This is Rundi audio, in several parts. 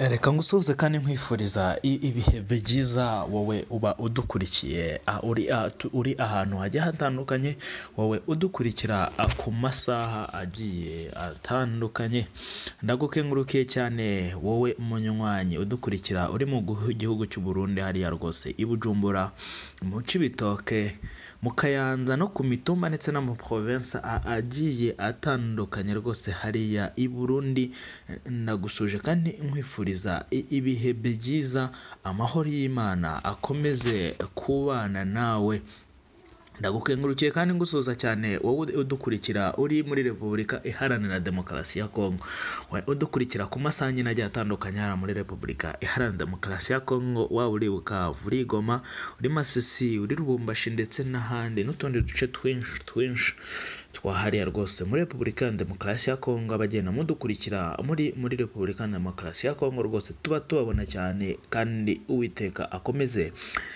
reka ngusuhuze kandi nkwifuriza i- ibihe byiza wowe uba udukurikiye ah, uri ah, tu- uri ahantu hagiye hatandukanye wowe udukurikira ah, ku masaha agiye atandukanye ndagukengurukiye cyane wowe munywanyi udukurikira uri mu guhu- gihugu cy'u Burundi hariya rwose i Bujumbura mu Cibitoke mu Kayanza no ku mitumba ndetse no mu province a- agiye atandukanye rwose hariya i Burundi ndagusuje kandi nkwifuriza i- ibihe byiza amahoro y'Imana akomeze kubana nawe ndagukengurukiye kandi ngusuhuza cyane wowe udukurikira uri muri repubulika iharanira demokarasi ya kongo wowe udukurikira ku masaha nyine agiye atandukanye hano muri repubulika iharanira demokarasi ya kongo waba uri bukavu uri goma uri masisi uri rubumbashi ndetse n'ahandi n'utundi duce twinshi twinshi twahariya rwose muri repubulika ya demokarasi ya kongo abagenda mudukurikira muri muri repubulika ya demokarasi ya kongo rwose tuba tubabona cyane kandi uwiteka akomeze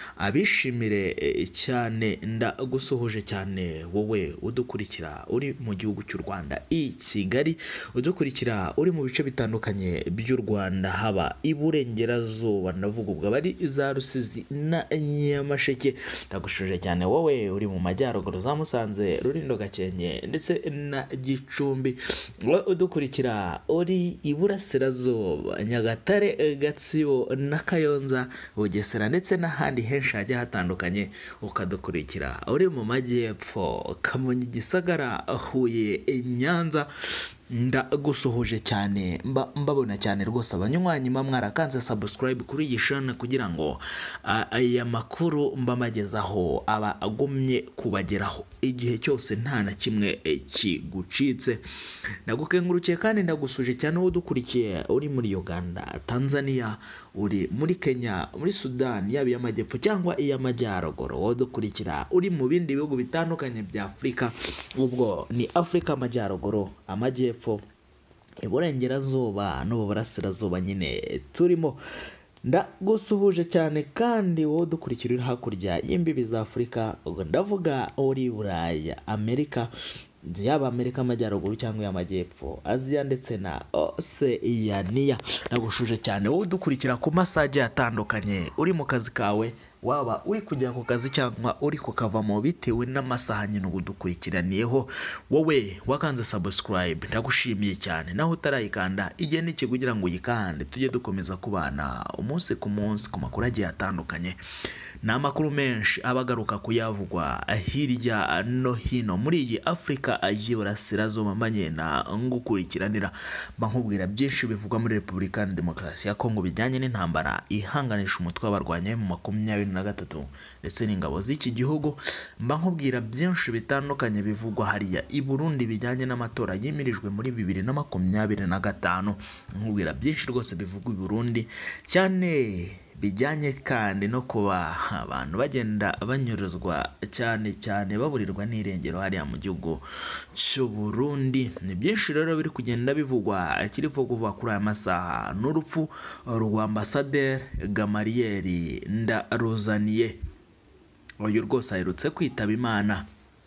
abishimire eh, cyane ndagusuhuje cyane wowe udukurikira uri mu gihugu cy'u Rwanda i Kigali udukurikira uri mu bice bitandukanye by'u Rwanda haba iburengerazuba ndavuga ubwo abari za Rusizi na Nyamasheke ndagushuje cyane wowe uri mu majyaruguru za Musanze Rulindo Gakenke ndetse na Gicumbi wowe udukurikira uri iburasirazuba Nyagatare eh, Gatsibo na Kayonza Bugesera ndetse n'ahandi henshi hagiye hatandukanye ukadukurikira uri mu majyepfo Kamonyi Gisagara Huye Nyanza ndagusuhuje cyane mba mbabona cyane rwose abanywanyi mba mwarakanze subscribe kuri iyi shana kugira ngo ah, aya makuru mba mbagezaho aba agumye kubageraho igihe cyose nta na kimwe eh, kigucitse ndagukengurukiye kandi ndagusuje cyane wowe udukurikiye uri muri Uganda Tanzania uri muri Kenya muri Sudan yaba iy'amajyepfo cyangwa iy'amajyaruguru wowe udukurikira uri mu bindi bihugu bitandukanye bya Afurika ubwo ni Afurika amajyaruguru amajyepfo iburengerazuba n'uburasirazuba nyine turimo ndagusuhuje cyane kandi wowe udukurikira uri hakurya y'imbibi za afurika ubwo ndavuga uri buraya amerika yaba amerika amajyaruguru cyangwa iy'amajyepfo aziya ndetse na oseyaniya ndagushuje cyane wowe udukurikira ku masaha agiye atandukanye uri mu kazi kawe waba uri kujya ku kazi cyangwa uri kukavamo bitewe n'amasaha nyine uba udukurikiraniyeho wowe wakanze subscribe ndagushimiye cyane naho utarayikanda igihe n'iki kugira ngo uyikande tujye dukomeza kubana umunsi ku munsi ku makuru agiye atandukanye ni amakuru menshi aba agaruka kuyavugwa hirya no hino muri iyi afurika y'iburasirazuba mbagenda ngukurikiranira mba nkubwira byinshi bivugwa muri repubulika ya demokarasi ya kongo bijyanye n'intambara ihanganisha umutwe w'abarwanyi mu makumyabiri na gatatu ndetse n'ingabo z'iki gihugu mba nkubwira byinshi bitandukanye bivugwa hariya i burundi bijyanye n'amatora yimirijwe muri bibiri na makumyabiri na gatanu nkubwira byinshi rwose bivugwa i burundi cyane bijyanye kandi no kuba abantu bagenda banyuruzwa cyane cyane baburirwa n'irengero hariya mu gihugu cy'u Burundi ni byinshi rero biri kugenda bivugwa kiri kuvugwa kuri aya masaha n'urupfu rwa ambasaderi gamariyeri ndaruzaniye uyu rwose aherutse kwitaba imana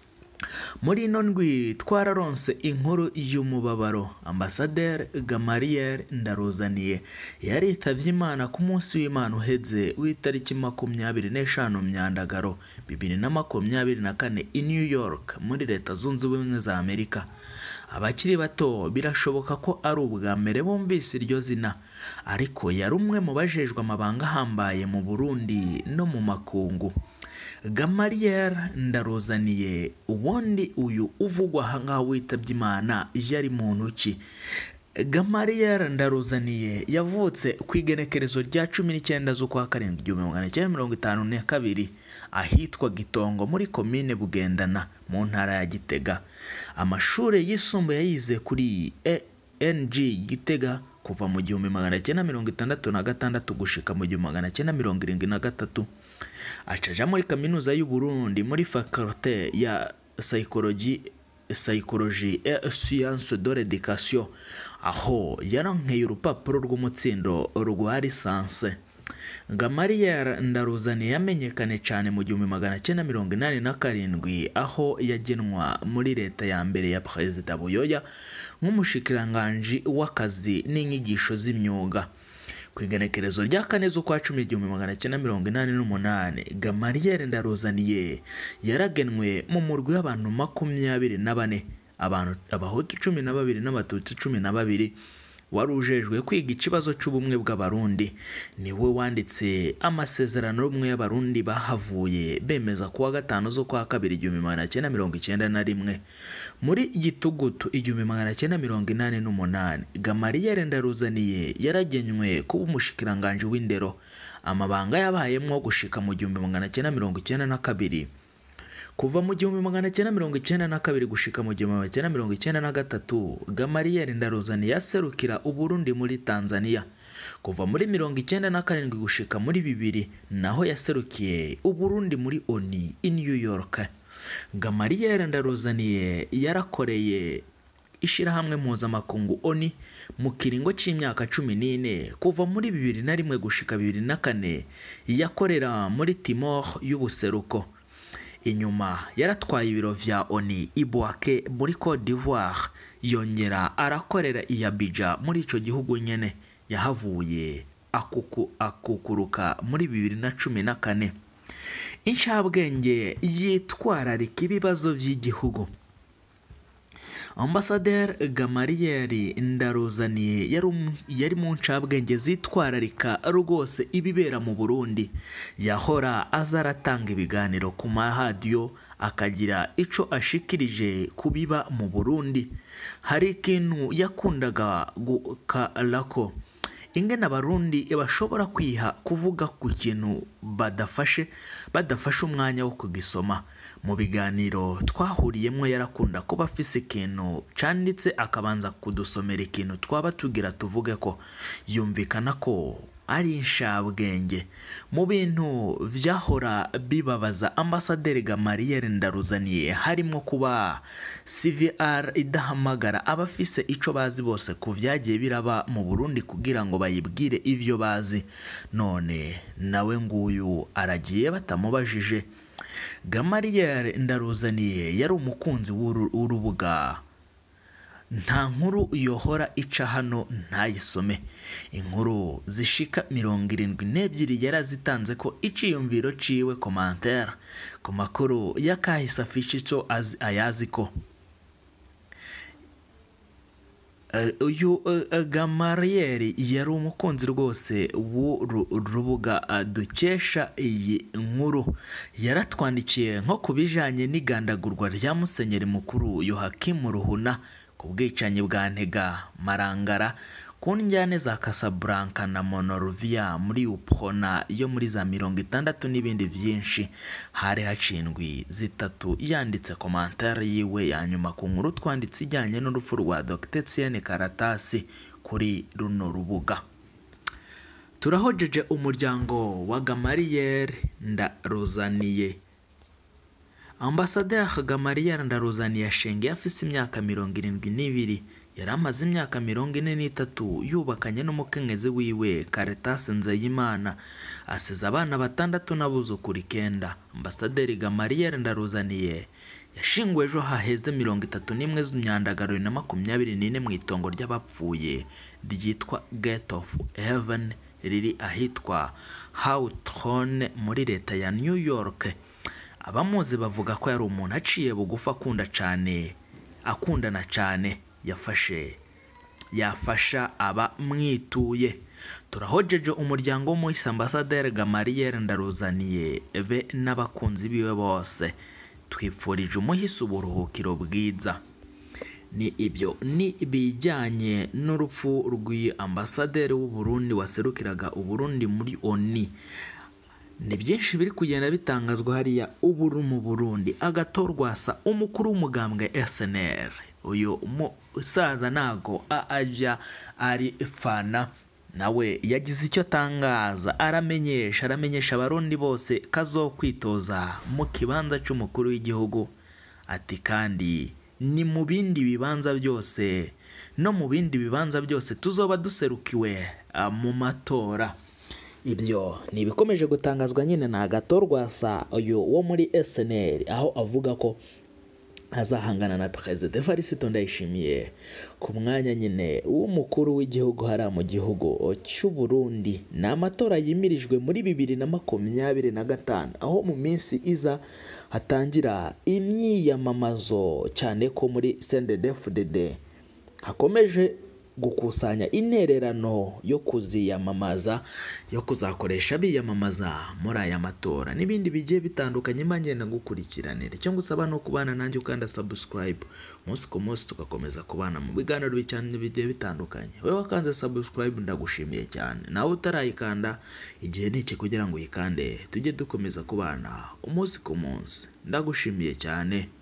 muri ino ndwi twararonse inkuru y'umubabaro ambasaderi gamariyeri ndaruzaniye yaritavye imana ku munsi w'imana uheze w'itariki makumyabiri n'eshanu myandagaro bibiri na makumyabiri na kane i new york muri leta zunze ubumwe za amerika abakiri bato birashoboka ko ari ubwa mbere bumvise iryo zina ariko yari umwe mu bajejwe amabanga ahambaye mu burundi no mu makungu gamariyeri ndaruzaniye ubundi uyu uvugwa aha ngaha witabye imana yari mu ntoki gamariyeri ndaruzaniye yavutse ku igenekerezo rya cumi n'icyenda z'ukwa karindwi igihumbi magana cyenda mirongo itanu na kabiri ahitwa gitongo muri komine bugendana mu ntara ya gitega amashuri yisumbuye yayize kuri eng gitega kuva mu gihumbi magana cyenda mirongo itandatu na gatandatu gushika mu gihumbi magana cyenda mirongo irindwi na gatatu acaja muri kaminuza y'u Burundi muri faculté ya psychologie psychologie et sciences de l'éducation aho yarankeye urupapuro rw'umutsindo rwa lisanse Gamaliel Ndaruzani yamenyekanye cyane mu gihumbi magana cyenda mirongo inani na karindwi aho yagenwa muri leta ya mbere ya Perezida Buyoya nk'umushikiranganji w'akazi n'inyigisho z'imyuga ku igenekerezo rya kane z'ukwa cumi igihumbi magana cyenda mirongo inani n'umunani gamariyeri ndaruzaniye yaragenwe mu murwi w'abantu makumyabiri na bane abantu abahutu cumi na babiri n'abatutsi cumi na babiri wari ujejwe kwiga ikibazo cy'ubumwe bw'abarundi niwe wanditse amasezerano y'ubumwe y'abarundi bahavuye bemeza kuwa gatanu z'ukwa kabiri igihumbi magana cyenda mirongo icyenda na rimwe muri gitugutu igihumbi magana cyenda mirongo inani n'umunani gamariyeri ndaruzaniye yaragenywe kuba umushikiranganji w'indero amabanga yabayemo gushika mu gihumbi magana cyenda mirongo icyenda na kabiri kuva mu gihumbi magana cyenda mirongo icyenda na kabiri gushika mu gihumbi magana cyenda mirongo icyenda na gatatu gamariyeri ndaruzani yaserukira uburundi muri tanzania kuva muri mirongo icyenda na karindwi gushika muri bibiri naho yaserukiye uburundi muri oni i new york gamariyeri ndaruzaniye yarakoreye ishyirahamwe mpuzamakungu oni mu kiringo cy'imyaka cumi n'ine kuva muri bibiri na rimwe gushika bibiri na kane yakorera muri timor y'ubuseruko inyuma yaratwaye ibiro vya oni ibwake muri cote d'ivoire yongera arakorera i abidjan muri ico gihugu nyene yahavuye akuku, akukuruka muri bibiri na cumi na kane incabwenge yitwararika ibibazo vy'igihugu ambasaderi gamariyeri ndaruzaniye yari um- yari mu ncabwenge zitwararika rwose ibibera mu burundi yahora aza aratanga ibiganiro ku maradiyo akagira ico ashikirije ku biba mu burundi hari ikintu yakundaga gukarako ingene abarundi bashobora kwiha kuvuga ku kintu badafashe badafashe umwanya wo kugisoma mu biganiro twahuriyemo yarakunda kuba afise ikintu canditse akabanza kudusomera ikintu twaba tugira tuvuge ko yumvikana ko ari inshabwenge mu bintu vyahora bibabaza ambasaderi gamariyeri ndaruzaniye harimo kuba cvr idahamagara abafise ico bazi bose ku vyagiye biraba mu burundi kugira ngo bayibwire ivyo bazi none nawe nguyu aragiye batamubajije gamariyeri ndaruzaniye yari umukunzi w'uru- w'urubuga nta nkuru yohora ica hano ntayisome inkuru zishika mirongo irindwi n'ebyiri yarazitanze ko iciyumviro ciwe komantere ku makuru y'akahise afishe ico azi- ayazi ko Eh, uyu eh, eh, gamariyeri yari umukunzi rwose w'uru rubuga eh, dukesha iyi nkuru yaratwandikiye nko ku bijanye n'igandagurwa rya musenyeri mukuru yohakimu ruhuna ku bwicanyi bwa ntega marangara ku njyane za casablanca na monorovia muri upona yo muri za mirongo itandatu n'ibindi vyinshi hari hacindwi zitatu yanditse komantere yiwe ya nyuma ku nkuru twanditse ijyanye n'urupfu rwa dr Etienne karatasi kuri runo rubuga turahojeje umuryango wa gamariyeri ndaruzaniye ambasaderi gamariyeri ndaruzaniye ashengeye afise imyaka mirongo irindwi n'ibiri yari amaze imyaka mirongo ine n'itatu yubakanye n'umukenyezi wiwe karetasi nzeyimana asize abana batandatu n'abuzukuru icyenda ambasaderi gamariyeri ndaruzaniye yashinguwe ejo haheze mirongo itatu n'imwe z'imyandagaro na makumyabiri n'ine mu itongo ry'abapfuye ryitwa gate of heaven riri ahitwa hawutron muri leta ya new york abamuzi bavuga ko yari umuntu aciye bugufi akunda cyane akundana cyane yafashe yafasha abamwituye turahojeje umuryango w'umuhisi ambasaderi gamariyeri ndaruzaniye be n'abakunzi biwe bose twipfurije umuhisi uburuhukiro bwiza ni ibyo ni ibijyanye n'urupfu rw'ambasaderi w'uburundi waserukiraga uburundi muri oni ni byinshi biri kugenda bitangazwa hariya uburu mu burundi agatorwasa umukuru w'umugambwe snr uyu musaza ntago ajya ari fana nawe yagize icyo atangaza aramenyesha aramenyesha abarundi bose kazokwitoza mu kibanza cy'umukuru w'igihugu ati kandi ni mu bindi bibanza byose no mu bindi bibanza byose tuzoba duserukiwe ah, mu matora ibyo ni ibikomeje gutangazwa nyine na agatorwasa uyu wo muri snr aho avuga ko azahangana na perezida Evariste Ndayishimiye ku mwanya nyine w'umukuru w'igihugu hariya mu gihugu cy'u Burundi ni amatora yimirijwe muri bibiri na makumyabiri na gatanu aho mu minsi iza hatangira imyiyamamazo cyane ko muri CNDD-FDD hakomeje gukusanya intererano yo kuziyamamaza yo kuzakoresha biyamamaza muri aya matora n'ibindi bigiye bitandukanye ngenda gukurikiranira icyo ngusaba no kubana nanjye ukanda subscribe umunsi ku munsi tugakomeza kubana mu biganiro cyane bigiye bitandukanye wowe wakanze subscribe ndagushimiye cyane nawe utarayikanda igihe ni iki kugira ngo uyikande tujye dukomeza kubana umunsi ku munsi ndagushimiye cyane